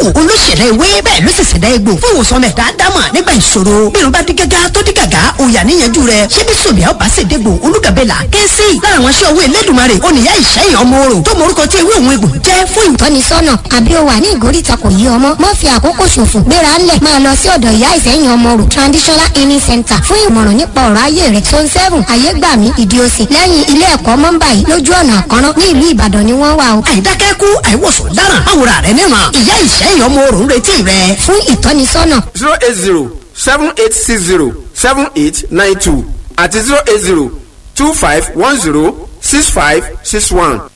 olóṣèlú ewé bẹ́ẹ̀ ló sì ṣẹ̀dá egbò fún ìwòsàn mẹ́ta dámọ̀ nígbà ìṣòro bí irun bá dí gágá tó dí gàgá òyà níyanjú rẹ̀ ṣé bí sòbíà ó bá sì dégbò olúgàbẹ́là kẹ́sì lára àwọn aṣọ owó elédùnmarè oníyá ìṣẹ́yìn ọmọ orò tó morúkọ tí ewé òun egbò jẹ́ fún ìtọ́ tọ́nisọ́nà àbí o wà ní ìgóríta kò yí ọmọ má fi àkókò ṣòfò gbéra ńlẹ̀ máa lọ sí ọ̀dọ̀ ìyá ìsẹ́yìn ọmọ rò traditional healing center fún ìmọ̀ràn nípa ọ̀rọ̀ ayé rẹ̀ zone seven ayégbàmí ìdíòsì lẹ́yìn ilé ẹ̀kọ́ mọ́ńbà yìí lójú ọ̀nà àkọ́rọ́ ní ìlú ìbàdàn ni wọ́n wà o. àìdákẹ́kù àìwòsàn dáràn àwòrán rẹ̀ níran ìyá ìṣẹ́yìn ọmọ orò ń retí rẹ̀. fún ìtọ́nisọ́nà zero eight zero seven eight six zero seven eight nine two àti zero eight zero two five one zero six five six one